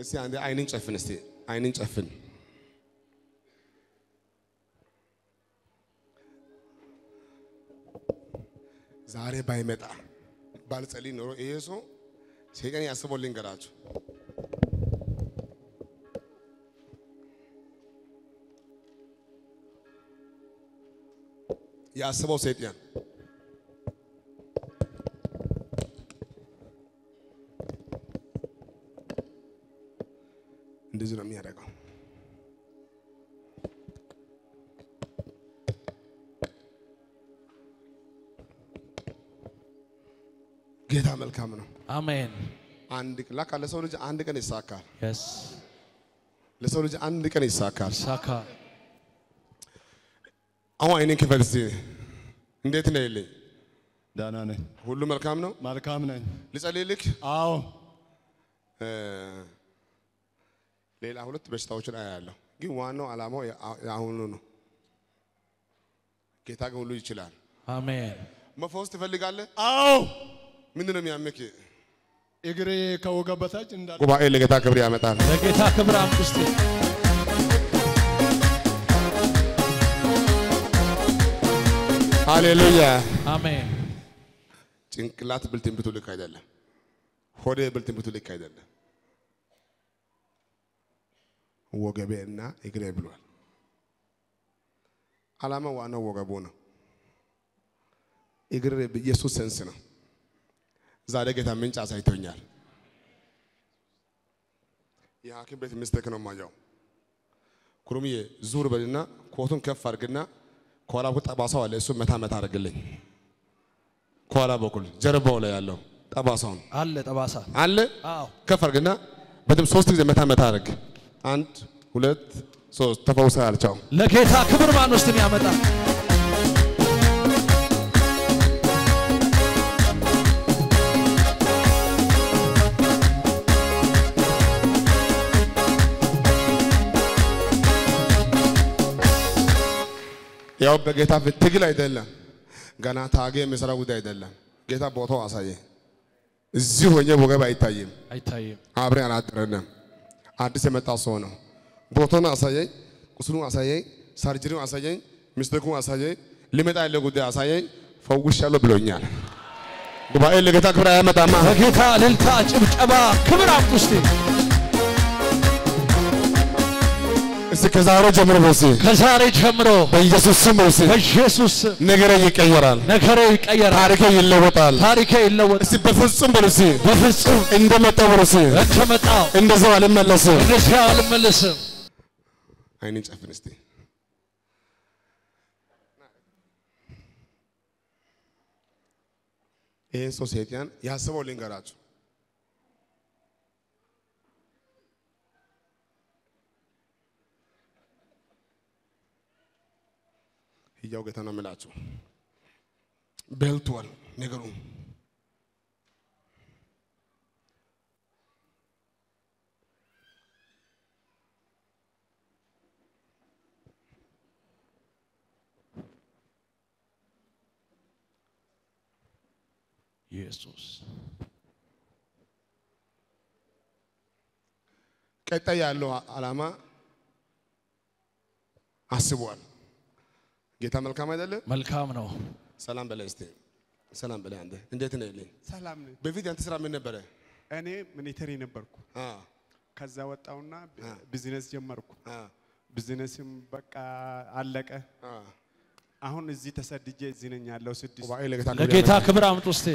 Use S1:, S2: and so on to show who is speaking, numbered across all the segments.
S1: እስቲ አንዴ አይንን ጨፍን፣ እስቲ አይንን ጨፍን። ዛሬ ባይመጣ ባልጸልይ ኖሮ ይሄ ሰው ሰይጣን ያስበው ልንገራችሁ። ያስበው ሰይጣን እንደዚህ ነው የሚያደርገው። ጌታ መልካም ነው።
S2: አሜን
S1: አንድ ላካ ለሰው ልጅ አንድ ቀን ይሳካል።
S2: የስ
S1: ለሰው ልጅ አንድ ቀን ይሳካል።
S2: ሳካ
S1: አሁን አይኔን ክፈት እስቲ። እንዴት ነው ይልኝ?
S3: ደህና ነኝ።
S1: ሁሉ መልካም ነው።
S3: መልካም ነኝ።
S1: ልጸልይልክ።
S3: አዎ
S1: እ ሌላ ሁለት በሽታዎችን አያለሁ፣ ግን ዋናው ዓላማው የአ- የአሁኑ ነው። ጌታ ግን ሁሉ ይችላል።
S2: አሜን
S1: መፈወስ ትፈልጋለህ?
S3: አዎ
S1: ምንድን ነው የሚያምክ?
S3: እግሬ ከወገብ በታች እንዳለ
S1: ጉባኤ ለጌታ ክብር ያመጣል።
S2: ለጌታ ክብር አምጡ እስቲ
S1: ሃሌሉያ።
S2: አሜን
S1: ጭንቅላት ብል ትንቢቱ ልክ አይደለም። ሆዴ ብል ትንቢቱ ልክ አይደለም። ወገቤ እና እግሬ ብሏል። ዓላማ ዋናው ወገቡ ነው። እግር ኢየሱስ ሰንስ ነው። ዛሬ ጌታ ምንጭ አሳይቶኛል። የሐኪም ቤት ሚስቴክ ነው ማየው። ኩሩምዬ ዙር በልና ኮቱን ከፍ አድርግና ከኋላ በኩል ጠባሳው አለ። እሱ መታ መታ አድርግልኝ። ከኋላ በኩል ጀርባው ላይ ያለው ጠባሳውን
S2: አለ ጠባሳ
S1: አለ።
S2: አዎ
S1: ከፍ አድርግና በደምብ ሶስት ጊዜ መታ መታ አድርግ። አንድ ሁለት ሶስት። ተፈውሰሃል። ቻው።
S2: ለጌታ ክብር ማን ውስጥ ያመጣ
S1: ያው በጌታ ፊት ትግል አይደለም፣ ገና ታጌ የሚሰራ ጉዳይ አይደለም። ጌታ ቦታው አሳየ። እዚህ ሆኜ ወገብ አይታይም።
S2: አይታይም
S1: አብሬ አላደረንም። አዲስ የመጣ ሰው ነው። ቦታውን አሳየኝ፣ ቁስሉን አሳየኝ፣ ሰርጀሪውን አሳየኝ፣ ሚስቴኩን አሳየኝ፣ ሊመጣ ያለ ጉዳይ አሳየኝ። ፈውሻለሁ ብሎኛል። ጉባኤ ለጌታ ክብር አያመጣማ።
S2: ለጌታ እልልታ ጭብጨባ ክብር አምጡ እስቲ
S1: እስቲ ከዛሬ ጀምሮ በሲ
S2: ከዛሬ ጀምሮ
S1: በኢየሱስ ስም በሲ
S2: በኢየሱስ ስም
S1: ነገሬ ይቀየራል፣
S2: ነገሬ ይቀየራል
S1: ታሪኬ ይለወጣል።
S2: ታሪኬ ይለወጣል
S1: እስቲ በፍጹም በሲ
S2: በፍጹም
S1: እንደመጣው በሲ
S2: እንደመጣው
S1: እንደዛው አልመለስም።
S2: እንደዚህ አልመለስም
S1: አይንን ጨፍን እስቲ። ይህን ሰው ሰይጣን ያስበው ልንገራችሁ። ሕያው ጌታ ነው የምላችሁ። በልቷል ነገሩ።
S2: ኢየሱስ
S1: ቀጣይ ያለው ዓላማ አስቧል። ጌታ መልካም አይደለም?
S2: መልካም ነው
S1: ሰላም በላይ እስቲ ሰላም በላይ አንተ እንዴት ነህ ልኝ
S4: ሰላም ነኝ።
S1: በፊት ያንተ ስራ ምን ነበረ?
S4: እኔ ሚሊተሪ ነበርኩ።
S1: አ
S4: ከዛ ወጣውና
S1: አ
S4: ቢዝነስ ጀመርኩ።
S1: አ
S4: ቢዝነስም በቃ አለቀ።
S1: አ
S4: አሁን እዚህ ተሰድጄ እዚህ ነኝ ያለው ስድስት
S1: ጉባኤ ለጌታ ክብር
S2: ለጌታ
S1: ያመጣል።
S2: ክብር አምጡ እስቲ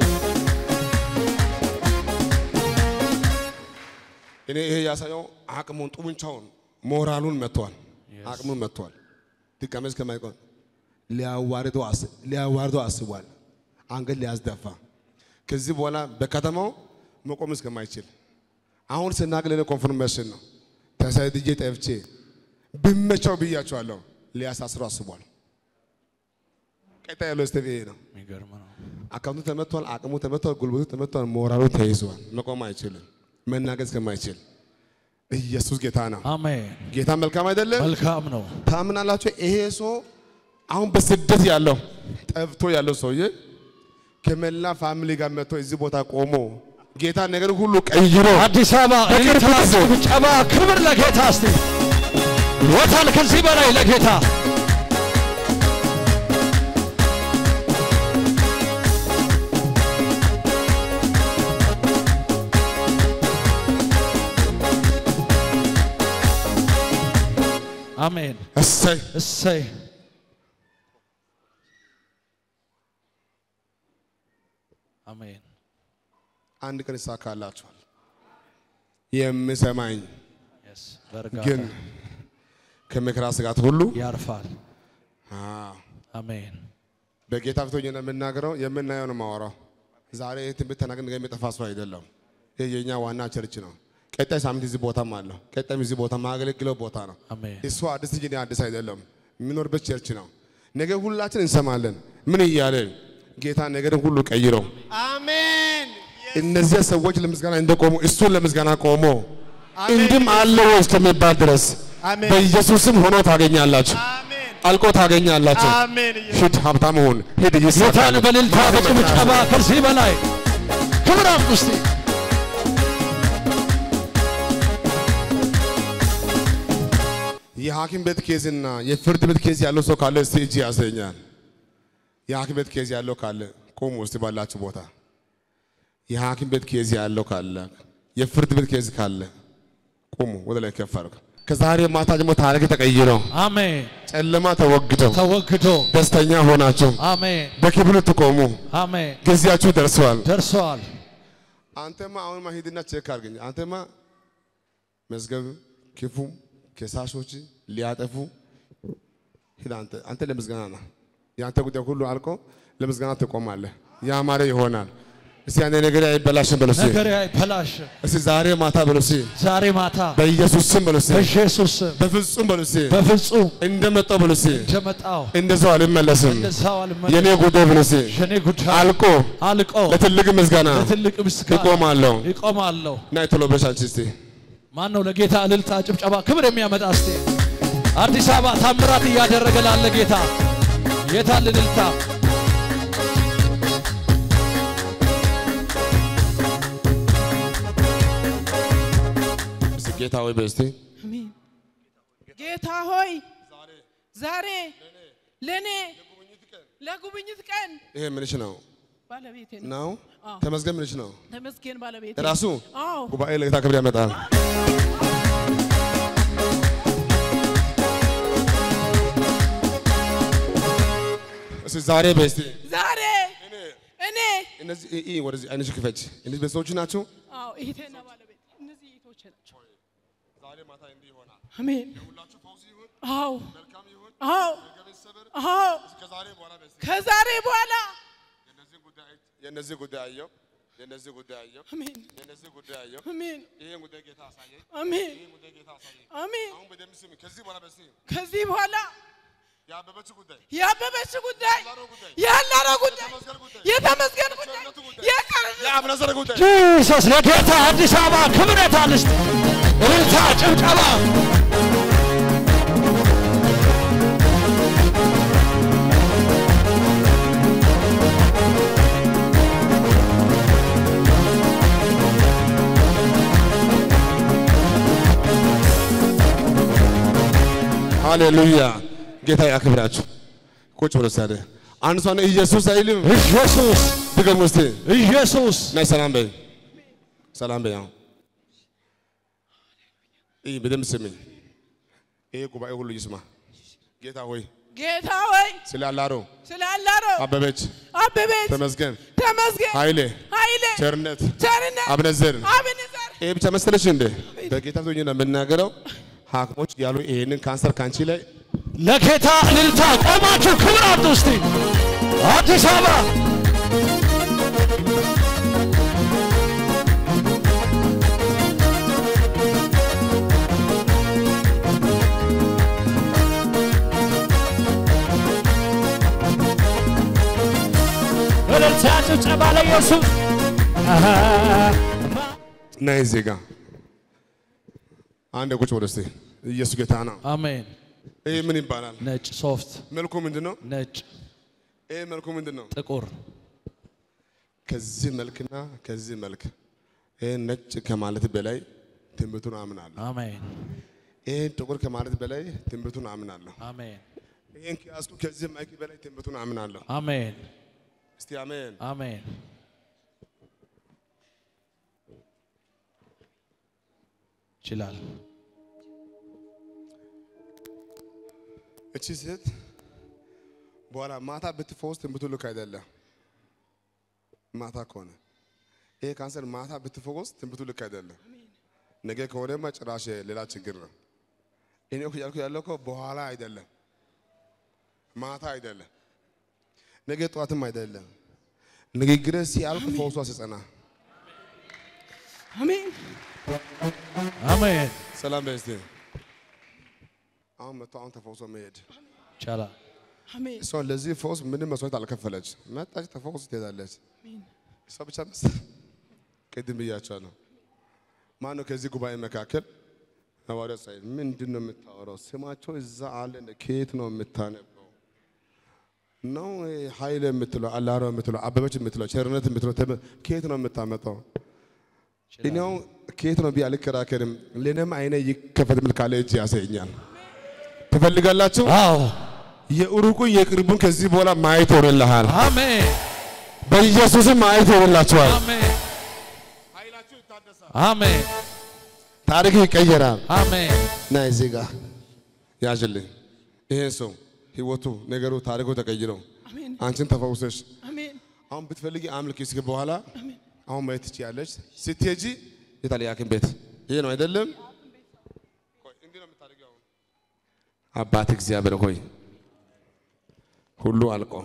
S1: እኔ ይሄ ያሳየው አቅሙን ጡንቻውን ሞራሉን መጥቷል። አቅሙን መጥቷል። ድጋሜ እስከማይቆም ሊያዋርደው አስ ሊያዋርደው አስቧል። አንገት ሊያስደፋ ከዚህ በኋላ በከተማው መቆም እስከማይችል አሁን ስናገር ለኔ ኮንፈርሜሽን ነው። ተሰድጄ ጠፍቼ ብመቸው ብያቸዋለሁ። ሊያሳስረው አስቧል። ቀጣይ ያለው ስቴፕ ይሄ ነው።
S2: የሚገርም ነው
S1: አካውንቱ ተመቷል፣ አቅሙ ተመቷል፣ ጉልበቱ ተመቷል፣ ሞራሉ ተይዟል። መቆም አይችልም፣ መናገር እስከማይችል ኢየሱስ ጌታ ነው።
S2: አሜን
S1: ጌታ መልካም አይደለም?
S2: መልካም ነው
S1: ታምናላችሁ? ይሄ ሰው አሁን በስደት ያለው ጠፍቶ ያለው ሰውዬ ከመላ ፋሚሊ ጋር መጥቶ እዚህ ቦታ ቆሞ ጌታ ነገር ሁሉ ቀይሮ
S2: አዲስ አበባ እልልታ፣ ጭብጨባ፣ ክብር ለጌታ እስቲ ይወታል ከዚህ በላይ ለጌታ አሜን።
S1: እሰይ
S2: እሰይ አሜን።
S1: አንድ ቀን ይሳካላችኋል። የምሰማኝ
S2: Yes፣ በእርጋታ
S1: ግን ከመከራ ስጋት ሁሉ
S2: ያርፋል።
S1: አዎ፣
S2: አሜን።
S1: በጌታ ፊት ሆኜ ነው የምናገረው። የምናየው ነው የማወራው። ዛሬ ይህ ትንቢት ተናግረን ነገ የሚጠፋ ሰው አይደለም። ይህ የእኛ ዋና ቸርች ነው። ቀጣይ ሳምንት እዚህ ቦታም አለው። ቀጣይም እዚህ ቦታ ማገለግለው ቦታ ነው።
S2: አሜን።
S1: እሱ አዲስ እንጂ እኔ አዲስ አይደለም። የሚኖርበት ቸርች ነው። ነገ ሁላችን እንሰማለን። ምን እያለ ጌታ ነገርን ሁሉ ቀይረው
S4: አሜን
S1: እነዚያ ሰዎች ለምስጋና እንደቆሙ እሱን ለምስጋና ቆሞ እንድም አለ ወይ እስከሚባል ድረስ
S4: አሜን።
S1: በኢየሱስም ሆኖ ታገኛላችሁ፣
S4: አሜን
S1: አልቆ ታገኛላችሁ።
S4: አሜን
S1: ሂድ ሀብታም ሁን፣ ሂድ
S2: ጌታን
S1: ይሳካል።
S2: በእልልታ በጭብጨባ ከዚህ በላይ ክብር አምጡ እስቲ።
S1: የሐኪም ቤት ኬዝና የፍርድ ቤት ኬዝ ያለው ሰው ካለ እስቲ እጅ ያሰኛል። የሐኪም ቤት ኬዝ ያለው ካለ ቆሙ እስቲ ባላችሁ ቦታ። የሐኪም ቤት ኬዝ ያለው ካለ የፍርድ ቤት ኬዝ ካለ ቁሙ፣ ወደ ላይ ከፍ አድርጉ። ከዛሬ ማታ ጀምሮ ታሪክ ተቀይረው
S2: አሜን።
S1: ጨለማ ተወግደው
S2: ተወግዶ
S1: ደስተኛ ሆናችሁ
S2: አሜን
S1: በክብር ትቆሙ።
S2: አሜን።
S1: ጊዜያችሁ ደርሰዋል።
S2: ደርሰዋል።
S1: አንተማ አሁንማ ሂድና ቼክ አድርገኝ። አንተማ መዝገብ ክፉ ከሳሾች ሊያጠፉ ሂድ። አንተ አንተ ለምስጋና ና። የአንተ ጉዳይ ሁሉ አልቆ ለምስጋና ትቆማለህ። ያማረ ይሆናል። እስቲ አንተ ነገር አይበላሽም በሉ እስቲ።
S2: ነገር አይበላሽ።
S1: እስቲ ዛሬ ማታ በሉ እስቲ።
S2: ዛሬ ማታ
S1: በኢየሱስ ስም በሉ እስቲ።
S2: በኢየሱስ ስም
S1: በፍጹም በሉ እስቲ።
S2: በፍጹም
S1: እንደመጣው በሉ እስቲ።
S2: እንደመጣው
S1: እንደዛው አልመለስም።
S2: እንደዛው አልመለስም።
S1: የኔ ጉዳይ በሉ እስቲ።
S2: የኔ ጉዳይ
S1: አልቆ
S2: አልቆ
S1: ለትልቅ ምስጋና
S2: ለትልቅ ምስጋና
S1: እቆማለሁ።
S2: ይቆማለሁ።
S1: ናይ ቶሎ በሽ አንቺ እስቲ
S2: ማን ነው ለጌታ እልልታ፣ ጭብጨባ፣ ክብር የሚያመጣ እስቲ? አዲስ አበባ ታምራት እያደረገ ላለ ጌታ የታል እልልታ?
S1: እስቲ ጌታ ሆይ በስቲ
S5: አሜን። ጌታ ሆይ ዛሬ ለኔ ለጉብኝት ቀን
S1: ይሄ ምንሽ ነው
S5: ባለቤቴ ነው።
S1: ነው
S5: አዎ።
S1: ተመስገን ምንሽ ነው
S5: ተመስገን ባለቤቴ
S1: ራሱ
S5: አዎ
S1: ጉባኤ ለጌታ ክብር ያመጣል። እስቲ ዛሬ በስቲ
S5: ዛሬ እኔ
S1: እነዚህ ኢ- ኢ ወደዚህ አይንሽ ክፈች። እነዚህ ቤተሰቦች ናቸው።
S5: አዎ እህቴና ባለቤቴ እነዚህ እህቶቼ ናቸው።
S1: ዛሬ ማታ እንዲህ ይሆናል።
S5: አሜን
S1: ሁላችሁ ፈውስ ይሁን፣
S5: አዎ
S1: መልካም ይሁን፣
S5: አዎ
S1: ገበያ ይሰበር።
S5: አዎ
S1: ከዛሬ በኋላ በስቲ
S5: ከዛሬ በኋላ
S1: የነዚህ ጉዳይ የነዚህ ጉዳይ አየው፣ የነዚህ ጉዳይ አየው፣
S5: አሜን
S1: የነዚህ ጉዳይ አየው።
S5: አሜን
S1: ይሄን ጉዳይ ጌታ አሳየኝ፣
S5: አሜን
S1: ይሄን ጉዳይ ጌታ አሳየኝ።
S5: አሜን
S1: አሁን በደምብ ስሚ። ከዚህ በኋላ በስቲ
S5: ከዚህ በኋላ
S1: ያበበች ጉዳይ
S5: ያበበች ጉዳይ
S1: ያላረው ጉዳይ
S5: ያላረ ጉዳይ
S1: የተመስገን ጉዳይ
S5: የተመስገን ጉዳይ
S1: የቸርነቱ ጉዳይ
S5: የቀረ
S1: የአብነዘር ጉዳይ
S2: ጂሰስ ለጌታ አዲስ አበባ ክብር የታል እስቲ? እልልታ፣ ጭብጨባ
S1: ሃሌሉያ ጌታ ያክብራችሁ። ቁጭ ብሎ ሳደ አንድ ሰው ነው ኢየሱስ አይልም።
S2: ኢየሱስ
S1: ድገም ውስጥ
S2: ኢየሱስ
S1: ናይ ሰላም በይ፣ ሰላም በይ። አሁን ይህ በደምብ ስሚኝ። ይሄ ጉባኤ ሁሉ ይስማ። ጌታ ሆይ
S5: ጌታ ሆይ
S1: ስለ አላሮ
S5: ስላላሮ
S1: አበበች፣
S5: አበቤት
S1: ተመስገን፣
S5: ተመስገን
S1: ኃይሌ፣
S5: ኃይሌ
S1: ቸርነት፣
S5: ቸርነት
S1: አብነዘር
S5: አብንዘር
S1: ይሄ ብቻ መሰለሽ እንዴ? በጌታ ፊት ሆኜ ነው የምናገረው። ሐኪሞች ያሉ ይሄንን ካንሰር ካንቺ ላይ
S2: ለጌታ እልልታ ቆማችሁ ክብር አምጡ እስቲ። አዲስ አበባ እልልታ ጭብጨባ ለኢየሱስ
S1: ናይ ዜጋ አንድ ቁጭ ወደ እስቲ ኢየሱስ ጌታ ነው።
S2: አሜን።
S1: ይሄ ምን ይባላል?
S2: ነጭ ሶፍት፣
S1: መልኩ ምንድን ነው?
S2: ነጭ
S1: ይሄ መልኩ ምንድን ነው?
S2: ጥቁር፣
S1: ከዚህ መልክና ከዚህ መልክ ይሄን ነጭ ከማለት በላይ ትንቢቱን አምናለሁ።
S2: አሜን
S1: ይሄን ጥቁር ከማለት በላይ ትንቢቱን አምናለሁ።
S2: አሜን
S1: ይሄን ከያዝኩ ከዚህ ማይክ በላይ ትንቢቱን አምናለሁ።
S2: አሜን
S1: እስቲ አሜን።
S2: አሜን ይችላል።
S1: እቺ ሴት በኋላ ማታ ብትፈወስ ትንቢቱ ልክ አይደለም። ማታ ከሆነ ይሄ ካንሰር ማታ ብትፈወስ ትንቢቱ ልክ አይደለም። ነገ ከሆነማ ጭራሽ ሌላ ችግር ነው። እኔ እኮ ያልኩ ያለው እኮ በኋላ አይደለም፣ ማታ አይደለም፣ ነገ ጠዋትም አይደለም። ንግግር ሲያልቅ ፈውሷ ሲጸና
S5: አሜን
S2: አሜን
S1: ሰላም በስቲ አሁን መጥቶ አሁን ተፈውሶ መሄድ
S2: ይቻላል።
S5: አሜን
S1: እሷ ለዚህ ፈውስ ምንም መስዋዕት አልከፈለች። መጣች፣ ተፈውስ ትሄዳለች። እሷ ብቻ መስ ቅድም ብያቸዋለሁ። ማን ነው ከዚህ ጉባኤ መካከል ሐዋርያ ሳይል ምንድን ነው የምታወራው? ስማቸው እዛ አለ። እንደ ከየት ነው የምታነበው? ነው ኃይል የምትለው አላሮ የምትለው አበበች የምትለው ቸርነት የምትለው ተመ- ከየት ነው የምታመጣው? እኔው ከየት ነው ብዬ አልከራከርም። ለእኔም አይነ ይከፈት ምል ካለ እጅ ያሳየኛል። ትፈልጋላችሁ?
S2: አዎ
S1: የሩቁን የቅርቡን ከዚህ በኋላ ማየት ሆነልሃል።
S2: አሜን
S1: በኢየሱስም ማየት ሆነላችኋል።
S2: አሜን አሜን
S1: ታሪክ ይቀየራል።
S2: አሜን
S1: ና እዚህ ጋር ያዥልኝ። ይሄ ሰው ህይወቱ፣ ነገሩ፣ ታሪኩ ተቀይረው
S5: አሜን
S1: አንቺን ተፈውሰሽ
S5: አሜን
S1: አሁን ብትፈልጊ አምልክ እስኪ በኋላ አሁን ማየት ትችያለሽ። ስትሄጂ የታለ ሐኪም ቤት ይሄ ነው አይደለም? ቆይ እንዲህ ነው የምታደርጊው አሁን። አባት እግዚአብሔር ሆይ ሁሉ አልቆ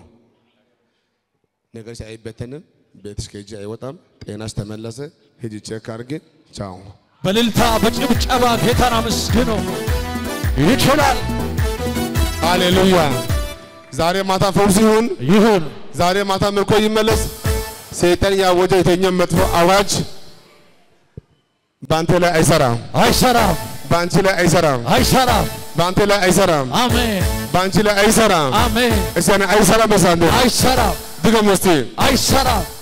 S1: ነገርሽ አይበተንም፣ ቤትሽ ከእጅ አይወጣም፣ ጤናሽ ተመለሰ። ሂጂ ቼክ አድርጌ ቻው።
S2: በእልልታ በጭብጨባ ጌታን አመስግኖ ይችላል።
S1: ሃሌሉያ። ዛሬ ማታ ፈውስ ይሁን።
S2: ይሁን
S1: ዛሬ ማታ ምርኮ ይመለስ። ሰይጣን ያወጀ የተኛው መጥፎ አዋጅ በአንተ ላይ አይሰራም፣
S2: አይሰራም
S1: በአንቺ ላይ አይሰራም፣
S2: አይሰራም።
S1: በአንተ ላይ አይሰራም፣
S2: አሜን
S1: በአንቺ ላይ አይሰራም።
S2: አሜን
S1: እስቲ አይሰራም። በሳንዴ
S2: አይሰራም
S1: ድገም እስቲ
S2: አይሰራም